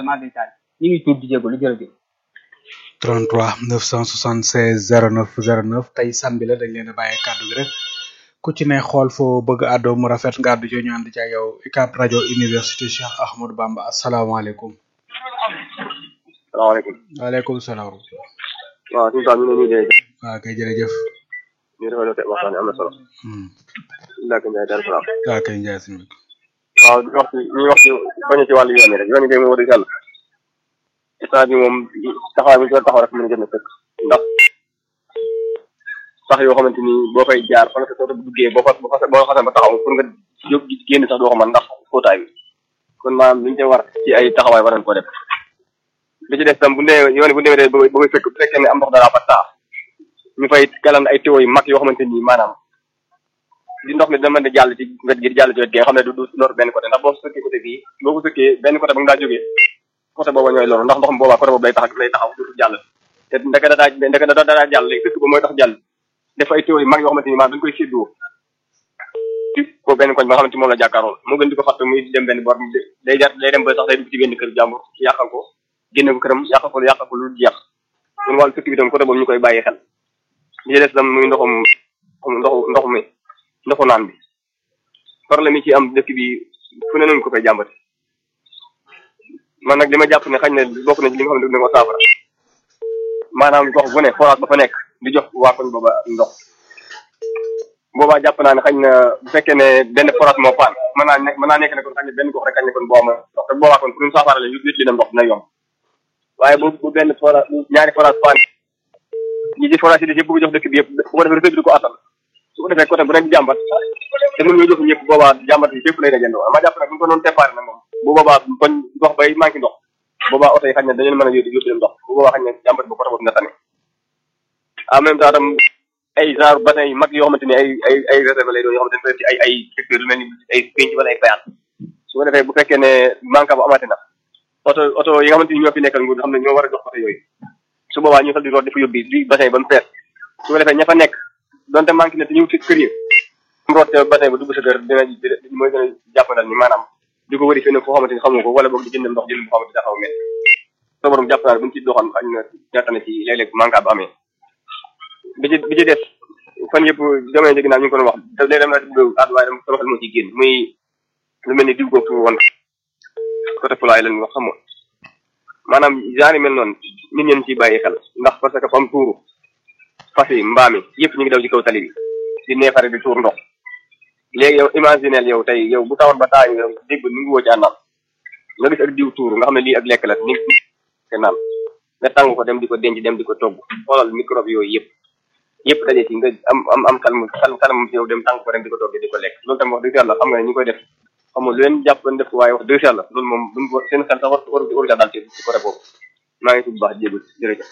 màggal maa day taal ñu ngi tuub di jégalu jërëjëf 33 976 09 09 tey samedi la dañ leen a bàyyi kàddu gi rek ku ci ne xool foo bëgg àddoo mu rafet nga àddu ci ñu ànd ci ak yow UCAB rajo université Cheikh Ahmadou Bamba asalaamaaleykum. salaamaaleykum. waaleykum salaam. waaw suñu taal ñu ngi leen di waaw kay jërëjëf. ñu rafetlu waxtaan bi am na solo. Ndaka Ndiaye Darou Salaam. waaw kay Ndiaye suñu. waaw di wax ci ñuy wax ci bañ ci wàllu yoon yi rek yoon yi de moom wax dëgg yàlla état bi moom taxawaay bi ñu doon taxaw rek mën a jëm fekk ndax sax yoo xamante ni boo fay jaar fa nga sa soto bu duggee boo fa boo fa boo xasee ba taxaw pour nga jóg génn sax doo ko mën ndax kóotaay bi kon maanaam li ñu war ci ay taxawaay war nañ ko def li ci des tam bu nee yoon bu demee ba ba koy fekk bu fekkee ne am ndox dara fa taa ñu fay galan ay tuyaux yu mag yoo xamante ni maanaam di ndox mi dina mën di jàll ci wet gi di jàll ci wet gi nga xam ne du du lor benn côté ndax boo sëkkee côté bii boo ko sëkkee benn côté ba nga daa jógee côté booba ñooy loru ndax ndox mi boobaa côté boobu lay tax lay taxaw du jàll te ndeke da daa ndeke da daa jàll léegi sëkk ba mooy tax jàll def ay tuyaux yu mag yoo xamante ni maanaam dañ koy séddoo ko benn koñ ba nga xamante moom la jàkkaarool moo gën di ko fàtte muy dem benn bor day jar day dem ba sax day dugg ci benn kër jàmbur yàqal ko génne ko këram yàqal ko yàqal ko lu jeex kon wàllu sëkk bi tam côté boobu ñu koy bàyyi xel li des tam muy ndoxum ndoxu ndox mi ndoxu naan bi problème yi ci am dëkk bi fu ne nañu ko fay jàmbate man nag li ma jàpp ne xañ ne bokk na ci li nga xam ne dina ko saafara maanaam gox bu ne forage ba fa nekk di jox waa koñ booba ndox boobaa jàpp naa ne xañ na bu fekkee ne benn forage moo paan mën naa nekk mën naa nekk ne kon xañ ne benn gox rek xañ ne kon boo ama ndox te boobaa kon pour ñu saafara la yu li dem ndox dina yomb waaye bu bu benn forage ñaari forage paan ñi ci forage yi di yëpp bëgg jox dëkk bi yëpp bu ko defee réseau bi di ko attal su ko defee côté bu nekk jàmbat te mënuñoo jox ñëpp boobaa jàmbat yi fépp lay dajandoo ma jàpp nag bu ñu ko doon déparé nag moom bu boobaa koñ gox bay manqué ndox boobaa oto yi xañ ne dañu mën a yóbbu yóbbu leen ndox bu boobaa xañ ne jàmbat bu côté boobu na tane en même temps tam ay genre bassin yu mag yoo xamante ni ay ay ay réserve lay doon yoo xamante ne ci ay ay secteur lu mel ni ay pénc wala ay bayaan su ko defee bu fekkee ne manque bu amati na oto oto yi nga xamante ni ñoo fi nekkal nguur xam ne ñoo war a jox oto yooyu su boobaa ñu xel di root dafa yóbbi di bassin yi ba mu fees su ko defee ña fa nekk donte manqué na te ñëw ci kër yi mu root bassin ba dugg sa kër dina mooy gën a jàppandal ni maanaam di ko wëri feneen foo xamante ni xamu ko wala boog di jënd ndox jënd boo xamante ni dafa mel so borom jàpp naa ne bu ñu ci doxoon xañ na ñaata na ci léeg-léeg manque bu amee bi ci bi ci des fan yëpp jamono ji ginnaaw ñu ngi ko doon wax da léeg dem naa ci bëgg àddu waaye dama sama xel moo ciy génn muy lu mel ni diw googu tuur woon côté fulaay lañ wax xamoon maanaam genre yi mel noonu nit ñeen ciy bàyyi xel ndax parce que fam tuuru fas yi mbaam yi yëpp ñu ngi daw ci kaw tali bi di neefare di tuur ndox léegi yow imagineel yow tey yow bu tawoon ba taa yow dégg nu ngi woo ci àndaam nga gis ak diw tuuru nga xam ne lii ak lekk la ni te naan nga tàng ko dem di ko denc dem di ko togg xoolal microbe yooyu yëpp yëpp daje ci nga am am am xel mu xel xelam ci yow dem tàng ko dem di ko togg di ko lekk loolu tamit wax dëgg yàlla xam nga ne ñu koy def xam nga lu leen jàpp leen def ko waaye wax dëgg yàlla loolu moom duñ ko seen xel sax war war war daal ci ci côté boobu maa ngi tudd baax jéegul jërëjëf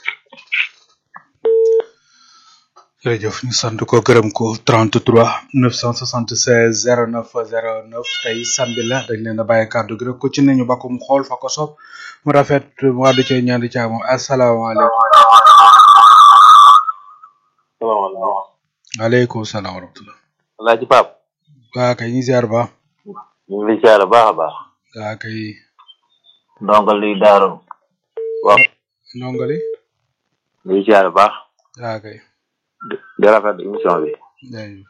jërëjëf ñu sant ko gërëm ko 33 976 09 09 tey samedi la dañ leen a bàyyi kàddu gi rek ku ci ne ñu bakku mu xool fa ko soob mu rafet mu àddu ci ñaan di caa moom asalaamaaleykum. salaamaaleykum. waaleykum salaam wa rahmatulah. Alaaji Pape. waa kay ñu ziar ba. ñu ngi lay ziar baax a baax. waa kay. ndongal li daaru. waaw. ndongali. ñu ngi ziar baax. waa kay. di rafet émission bi. jaajëf.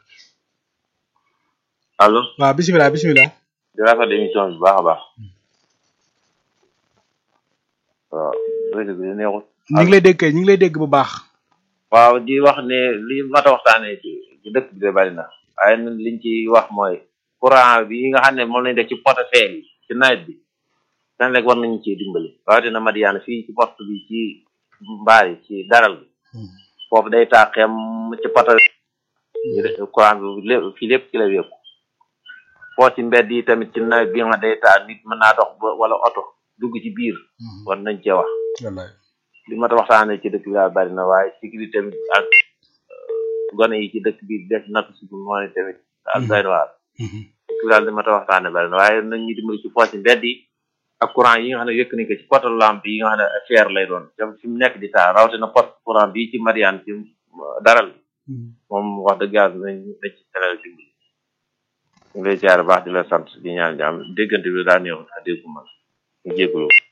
allo. waaw bisimilah bisimilah. di rafet émission bi baax a baax. waaw réseau bi neexul. ñu ngi lay dégg kay ñu ngi lay dégg bu baax. waaw di wax ne li mat a waxtaanee ci ci dëkk bi de bari na waaye ñun liñ ci wax mooy courant bi nga xam ne moom lañ def ci portefeuille yi ci nawet bi dañ rek war nañu ciy dimbali rawatina Madiana fii ci porte bi ci mbaar yi ci daral bi foofu day taa xem ci poto ñu def courant bi lépp fii lépp ci la wékku foo ci mbedd yi tamit ci nawet bi nga day taa nit mën naa dox ba wala oto dugg ci biir war nañ cee wax wallaay. li ma ta waxtaanee ci dëkk bi daal bari na waaye sécurité tamit ak gone yi ci dëkk bi def natt si moo ne tamit ak doy na waar dëkk bi daal li ma ta waxtaanee bari na waaye nañ ñu dimbali ci poche mbedd yi ak courant yi nga xam ne yëkk nañ ko ci poto lampe yi nga xam ne fer lay doon te fi mu nekk di taa rawatina poste courant bii ci Mariane ci daral bi moom wax dëgg yàlla nañ nañ ci teral dimbali ñu ngi lay ziar baax di la sant di ñaan jàmm déggante bi daa néew a déggu ma ñu jégalu